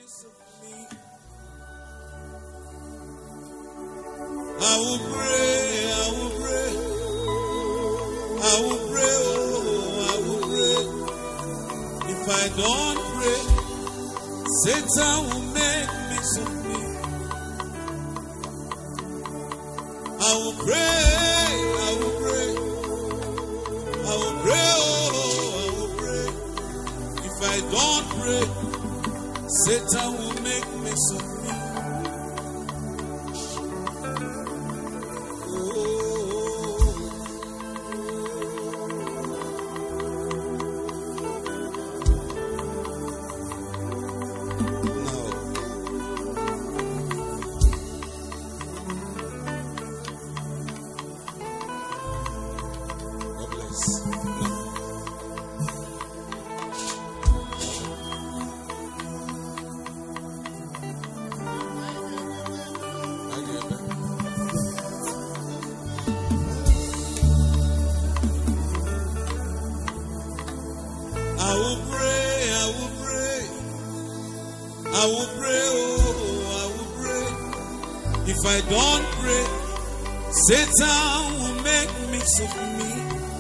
makes of me. I will pray, I will pray, I will pray, oh, I will pray. If I don't pray, Satan will make me of me. I will pray, I will pray, I will pray, oh, I will pray. If I don't pray, Satan will make me of me. Oh, no. God bless. No. I get that. I will pray, I will pray, I will pray, oh, I will pray. If I don't pray, Satan will make mix of me.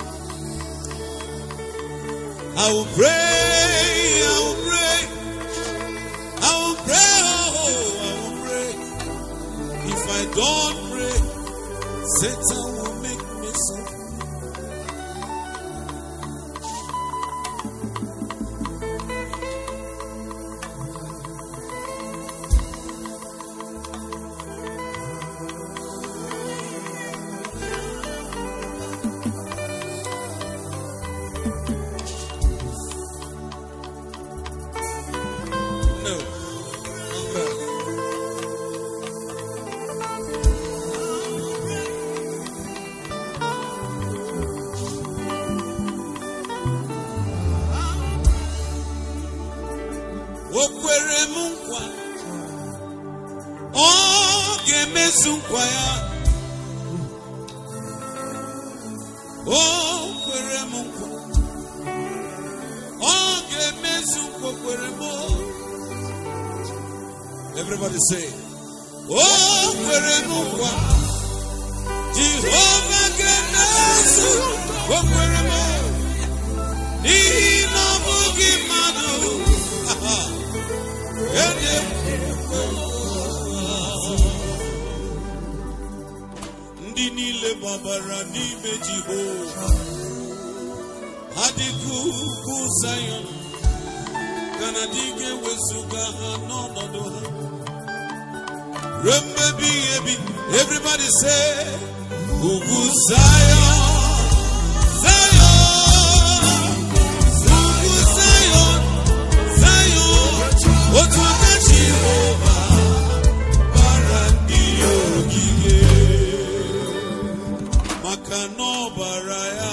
I will pray, I will pray, I will pray, oh, I will pray. If I don't pray, Satan will make mix of me. No. Okay. O kwere m nkwa ọ ga-emezu nkwa ya o kwere m nkwa ọ ga-emezu nkwa o kwere m o. Everybody say, Oh, kwere m nkwa Jehova ga-emezu o kwere m n'ihi na ọ bụghị mmadụ enye ndị niile gbabara n'ime Jehova ha dịka ugwu Zayọn ka na dị ga-ewezuga ha n'ọnọdụ ha ruo mmebi ihe ebi everybody say ugwu Zayọn Zayọn ugwu Zayọn Zayọn otu aka Jehova bara ndị ya ogige maka na ọbara ya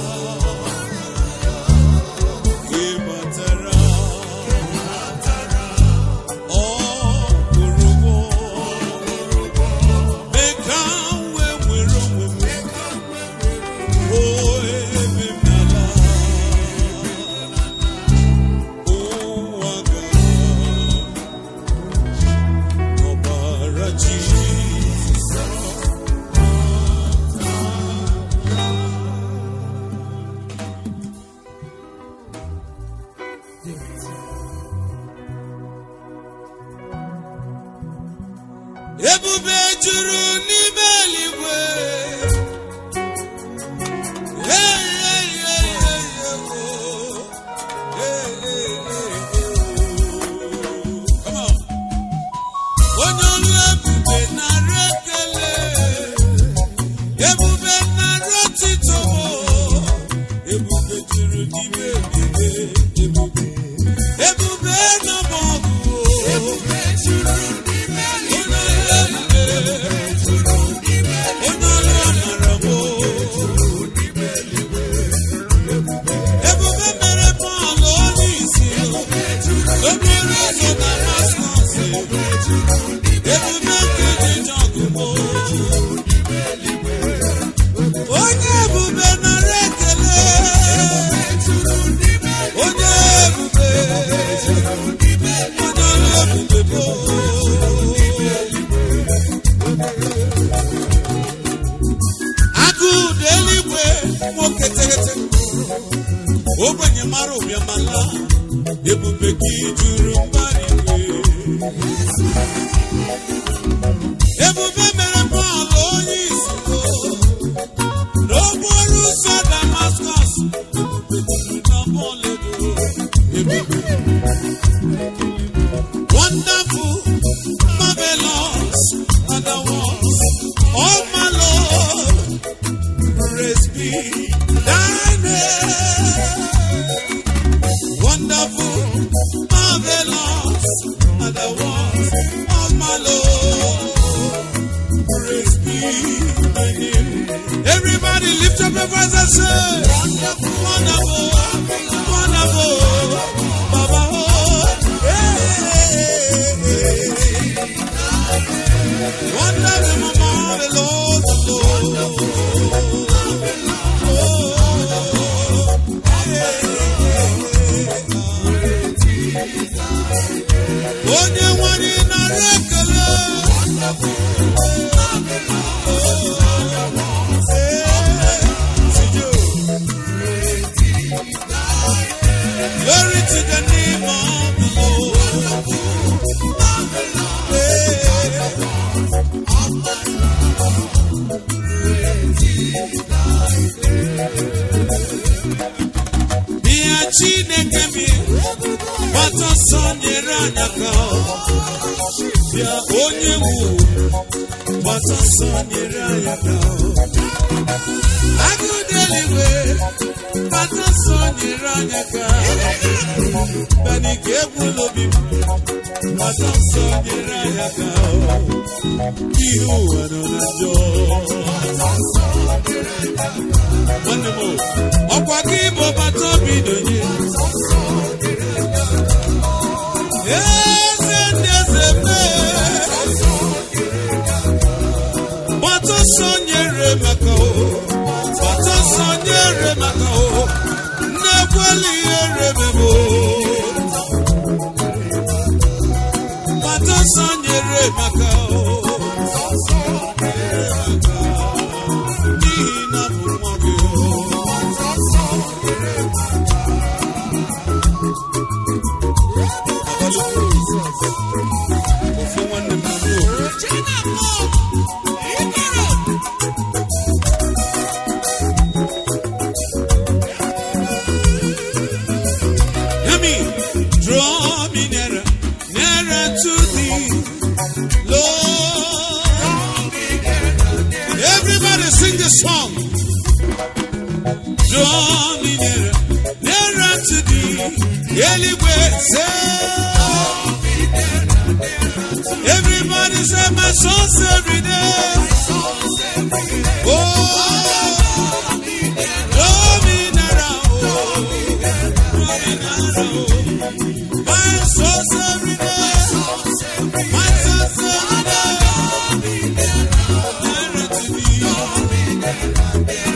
ịbatara ọ kwụrụ ụgwọ mee ka m wee nwere onwe m o ebe m n'ala ụwa ga ọbara Jizọs ebube juru n'ime eluigwe Hey, hey, hey, hey, hey, oh. Hey, hey, hey, hey, oh. Come on. onye ọrụ ebube nara ekele ebube nara otito ebube juru n'ime ebube ebube ebube nọ n'ọgụ ebube juru n'ime ebube onye ọrụ amara bụ ebube mere Pọl onye isi okporo ụzọ Damaskọs ebube nke dị n'ọgụgụ onye ebube nara ekele onye ebube onye ọrụ ebube mbara igwe ebube mere Pọl onye isi n'okporo ụzọ Damaskọs na Pọledo ebube wonderful marvelous are the works of my Lord praise be thy name wonderful marvelous are the works of my Lord praise be thy name everybody lift up your voice and say wonderful wonderful wonderful Baba oh hey. Wonderful marvelous Lord onye nwere narị ekele Glory to the name of the Lord. Bịa Chineke mi gbata ọsọ nyere anyị aka bịa onye wu gbata ọsọ nyere anyị aka agụụ dị eluigwe gbata ọsọ nyere anyị aka bani ka egwula obi m gbata ọsọ nyere anyị aka ihe ụwa nọ na njọ nwanne m ọkwa gị bụ bata obi donye eze ndị eze mee gbata ọsọ nyere maka o gbata ọsọ nyere maka o nnekweli ihe remebo gbata ọsọ nyere maka o n'ihi na bụ nwa gị o ofe nwanne m na Yummy, draw me nearer, nearer to thee, Lord. Everybody sing this song. Draw me nearer, nearer to thee, Eligwe, say. Everybody say my soul's every day. Oh, draw me nearer, oh, draw me nearer, oh. My soul's every day. My soul's every day. Nearer to thee.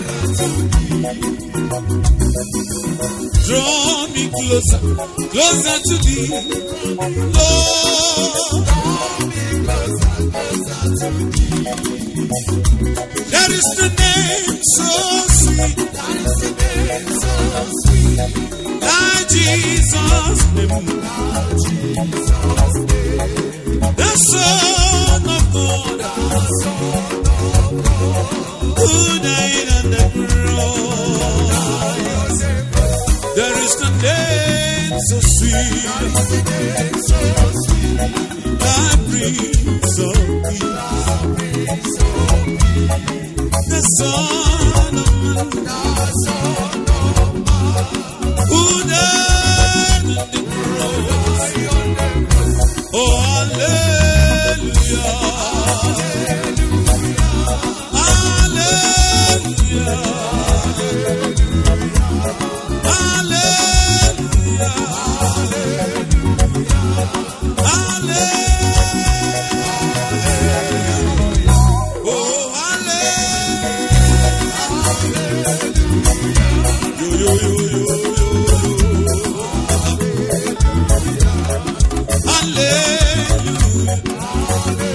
Draw me closer, closer to thee, Lord. There is the name so sweet, thy Jesus name, the Son of God, who died on the cross. There is the name so sweet, thy Prince of Peace, the Son of Man, who died on the cross. Oh, hallelujah. Hallelujah. Hallelujah. Hallelujah. Oh, hallelujah. Yo, yo, yo, yo, yo, yo. Hallelujah.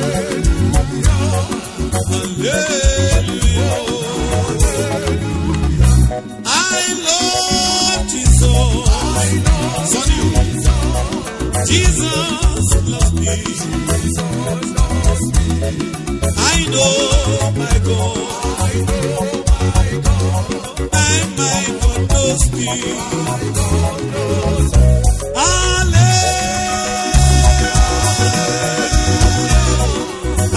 Hallelujah. I love Jesus. Son you. Jesus Jesus loves me. I know my God. And my God knows me. Hallelujah.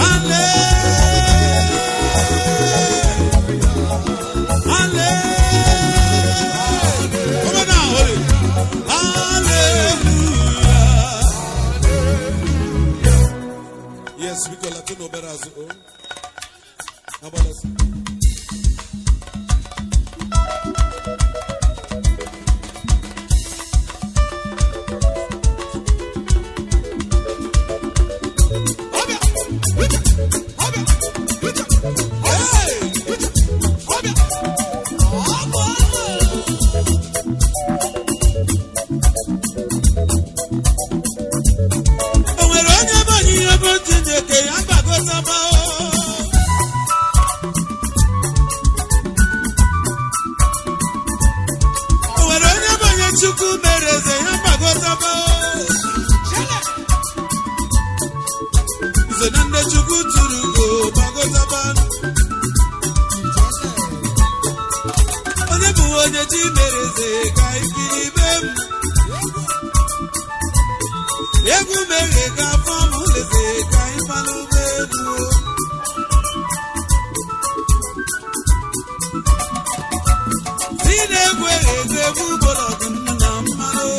Hallelujah. Hallelujah. Come on now, hold it. Hallelujah. Yes, we call Latino better as oh. How about us? O nwere onye bụ onye ihe bụ Chineke ya gbagozaba o. O nwere onye bụ onye Chukwu mere eze ya gbagozaba o. Iso na ndị Chukwu tụrụ ugo gbagozaba. Onye bụ onye chi mere eze ka ikiri be m. egwu meghe ka afọ m leze ka anyị malụ egwu si na-egwu egwu egwu gbọrọgwụ nnu na mmanụ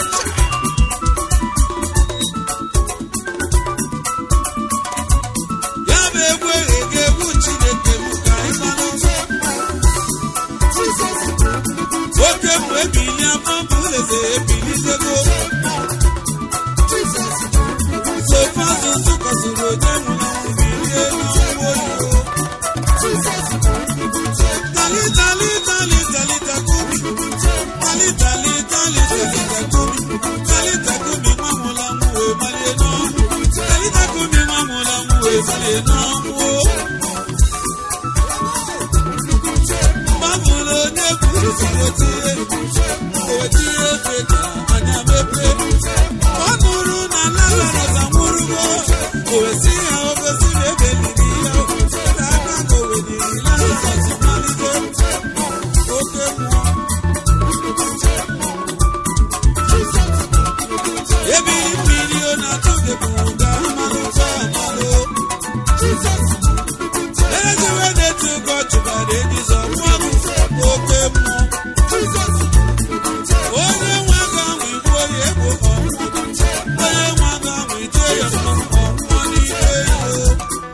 ya bụ egwu egwu egwu chineke m ka anyị malụ oke m ebili afọ m leze ebilitego sofa asụsụ kọsịrị onye nwụrụ anwụ bilie n'ọnwụ oyibo tali tali tali tali takumi tali tali tali tali takumi tali takumi nwa nwụrụ anwụ wee malie n'ọnwụ tali takumi nwa nwụrụ anwụ wee malie n'ọnwụ mgbafụrụ onye kwuru si otie otie ofe ka anya mepee ọ nụrụ na Lazarus anwụrụgo o wesi ya ofesi na ebeliri ya na aka ka o weliri Lazarus malite oke mmụọ ebili mmiri ọ na-atụ gị bụ ga amalụ ga amalụ ereziwe na-etu ụkọ chụbara ejizo mmụọ oke mmụọ onye nwe aka ahụ igbu onye egbo ọnwụ onye nwe aka ahụ ije ya ọnwụọ n'ike ego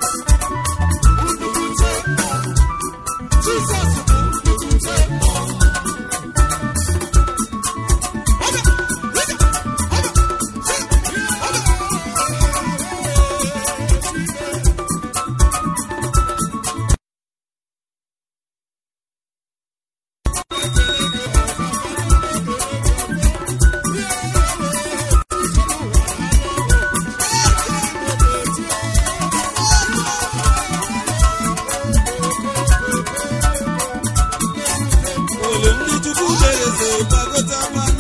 Olu ndị Chukwu mere eze gbagota mmanụ.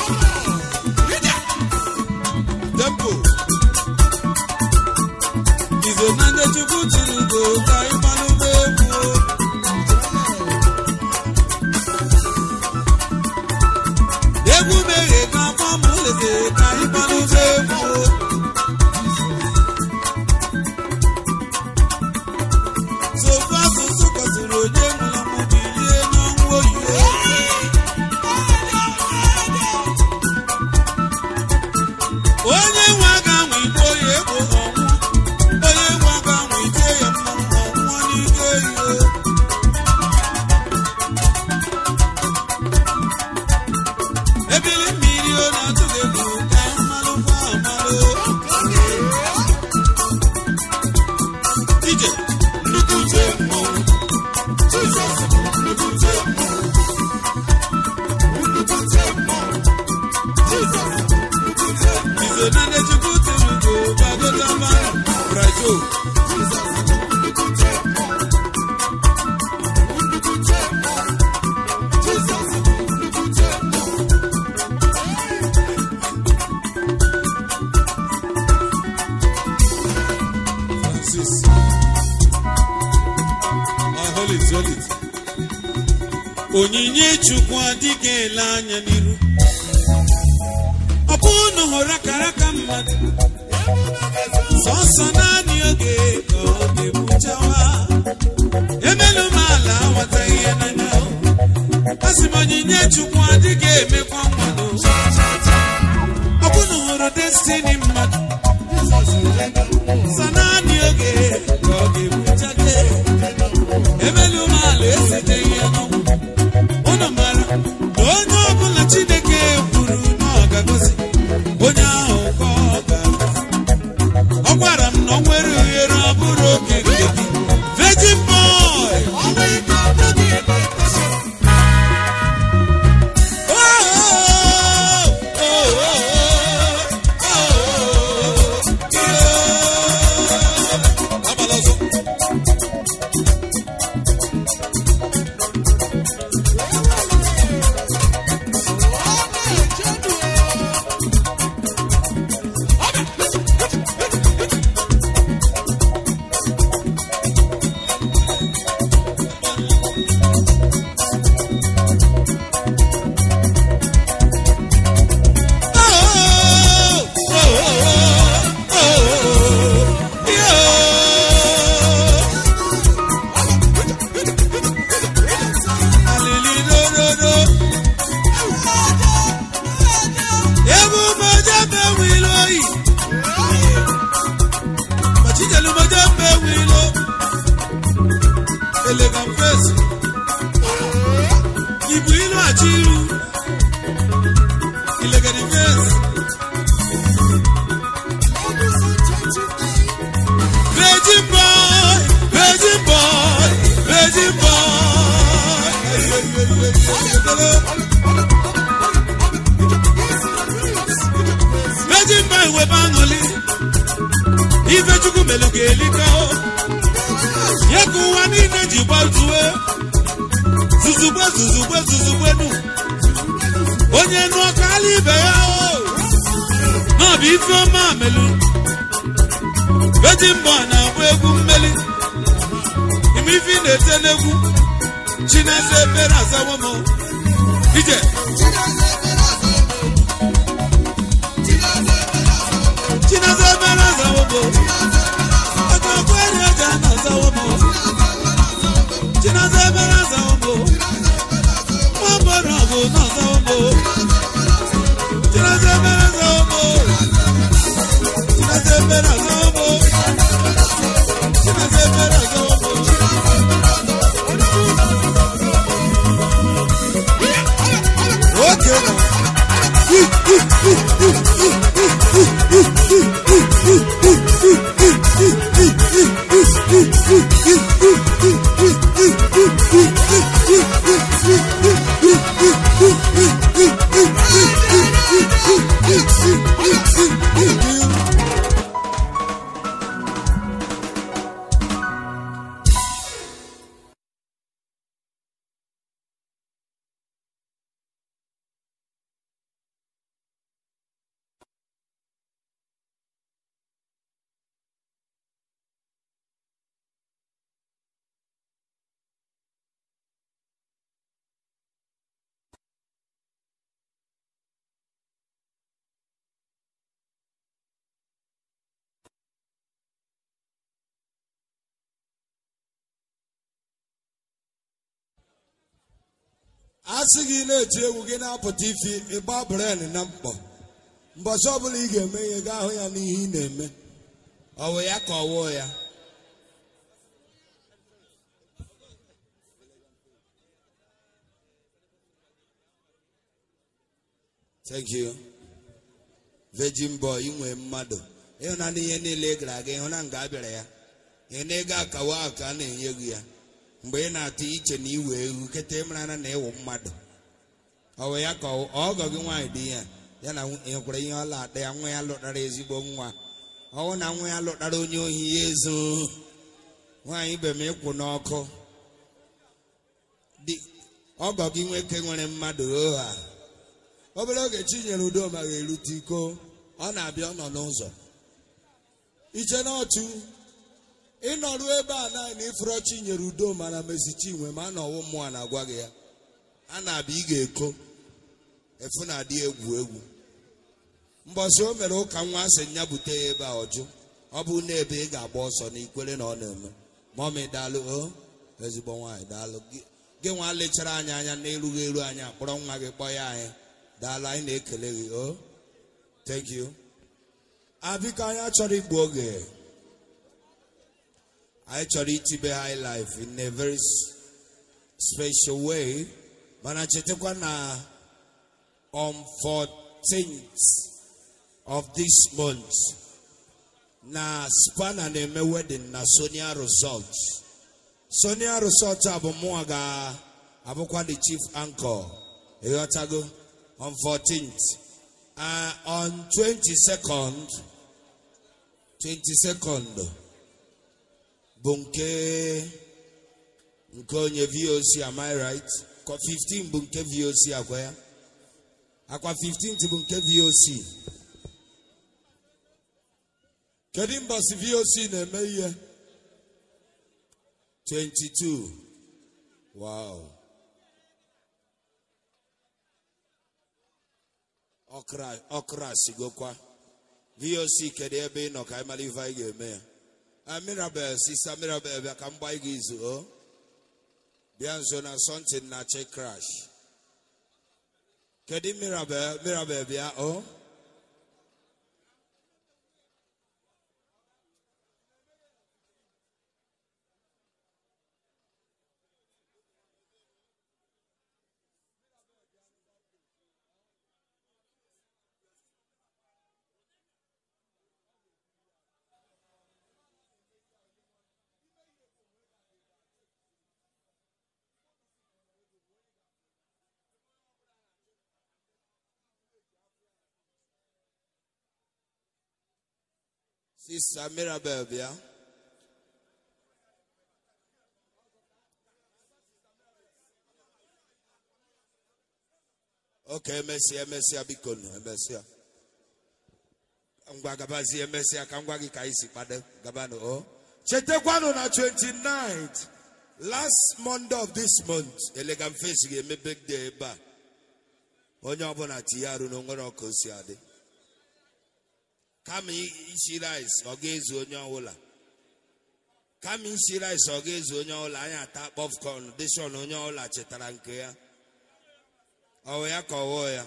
Tempo. Izo na ndị Chukwu tiri ugo ka ịmanụ egwu. Egwu meghe ka afọ m leze ka ịmanụ egwu. Sofa asụsụ kọsịrị onye nwụrụ anwụ bilie n'ọnwụ oyibo. onye nwe aga anwụ igbo ya egbo ọnwụ onye nwe aga anwụ ije ya mmanwụ ọnwụọ n'ike iyo ebili mmiri ọ na-atụ gị egwu ka mmalụ kwa amalụ ije nnukwu uche mmọnwụ izo na ndị chukwu tiri ugo gbagota mmanụ brajo onyinye chukwu adịghị ele anya n'iru ọ bụrụ na hụrụ akara aka mmadụ sọsọ naanị oge ka ọ ga-ebuchawa emelu m ala aghọtaghị ihe n'anya asị m onyinye chukwu adịghị emekwa mmadụ ọ bụ na hụrụ destini mmadụ sọ naanị oge ka ọ ga-ebuchate emelu m ala esiteghị ya n'ọnwụ unu mara na onye ọbụla chineke kwuru na ọ ga-agọzi onye ahụ ka ọ ga-agọzi ọ gwara m na ọ nwere ohere ọ bụrụ oke nke gị virgin boy Oh, oh, oh, oh, oh, yeah. Agbala ọsọ. Oh, oh, oh, oh, oh, yeah. Alilidododo. Ebube jembe wilo yi. Machijelu mo jembe wilo. Elegant face. Ibu ilu achiru. Ilegant face. Virgin boy, virgin boy, virgin boy. Virgin boy wee banụli, ife chukwu melu ga-elika o. Ya ka ụwa niile ji gbatuo, zuzugbe zuzugbe zuzugbe nu. Onye nụọ kala ibe ya o. Na ọ bụ ife ọma melu. Virgin boy na-agba egwu mmeli. Ime ife ị na-ete n'egwu. Chineze ebere azawo m. Ije. Chineze ebere azawo m. Ọkọ ọkwere ọja na azawo m. Chineze ebere azawo m. Nwa bọrọ ọgụ na azawo m. Chineze ebere azawo m. Chineze ebere azawo m. Chineze ebere azawo m. Okay now. a sị gị na-eti egwu gị na-apụta ifi ịgba bren na mkpọ mbọchị ọbụla ị ga-eme ihe gaa hụ ya n'ihe ị na-eme ọ wụ ya ka ọ wụ ya thank you virgin boy inwe mmadụ ịhụna n'ihe niile ị gara aga ịhụna nga a bịara ya ihe na ego akawa ahụ ka a na-enye gị ya mgbe ị na-atụ iche na iwe ewu kịta ịmara na ịwụ mmadụ ọ wụ ya ka ọ- ọgọ gị nwaanyị dị ya ya na nwekwara ihe ọla ada ya nwa ya lụtara ezigbo nwa ọwụ na nwa ya lụtara onye ohi ya ezo nwaanyị be m ịkwụ n'ọkụ Di- ọgọ gị nwoke nwere mmadụ oha obere oge chinyere udoma ga-erute iko ọ na-abịa ọ nọ n'ụzọ iche na ọchụ ịnọrụ ebe a naanị ifuru chinyere udo mana mesi chinwe ma na ọwụ mmụọ na-agwa gị ya a na-abịa ị ga-eko efu na-adị egwu egwu mbọsị o mere ụka nwa asị nya bute ya ebe a ọjụ ọ bụ na ebe ị ga-agba ọsọ na ikwere na ọ na-eme mọmị daalụ o ezigbo nwaanyị daalụ gị gị nwa lechara anyị anya n'erughị eru anyị akpọrọ nwa gị kpọ ya anyị daalụ anyị na-ekele gị o thank you abiko anyị achọrọ igbu oge anyị chọrọ itibe high life in a very s- special way mana chetakwa na on 14th of this month na spana na-eme wedding na sonia resort sonia resort a bụ mụnwa ga-abụkwa the chief anchor ịghọtago on 14th uh, on 22nd 22nd bụ nke nke onye voc am I right Kwa 15 bụ nke voc akwa ya akwa 15th bụ nke voc kedu mbọsi voc na-eme ihe 22 wow ọkra ọkra sigokwa voc kedu ebe ị nọ ka anyị mara ife anyị ga-eme ya Ah, mirabel sista mirabel bịa ka m gbaa gị izu o bịa nso na sọntin na che crash kedu mirabel mirabel bịa o sista mirabel bịa oke emesịa emesịa biko nụ emesịa ngwa gabazie emesịa ka ngwa gị ka anyị si kpado gabanụ o chetakwanụ na 29th last monday of this month elegam face ga-eme birthday ebe a onye ọbụla tinye arụ na onwere ọka o si adị kama isi rice ọ ga-ezu onye ọbụla kama isi rice ọ ga-ezu onye ọbụla anyị ata popcorn dishon onye ọbụla chetara nke ya ọwụ ya ka ọwụ ya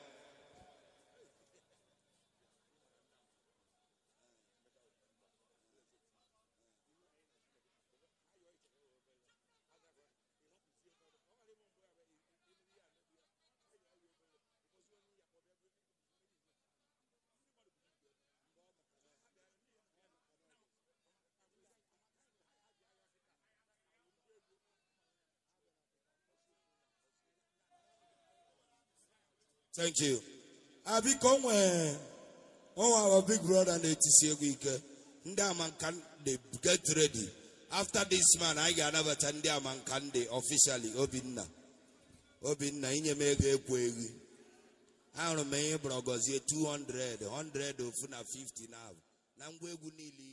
thank you abiko nwee onwe our big brother na-etisi egwu ike ndị amanka dey get ready after this man anyị ga-anabata ndị amanka ndị officially obinna obinna inye m ego ekwu egwu ahụrụ m ihe bụrụ gọzie 200 100 ofu na 50 na na ngwa egwu niile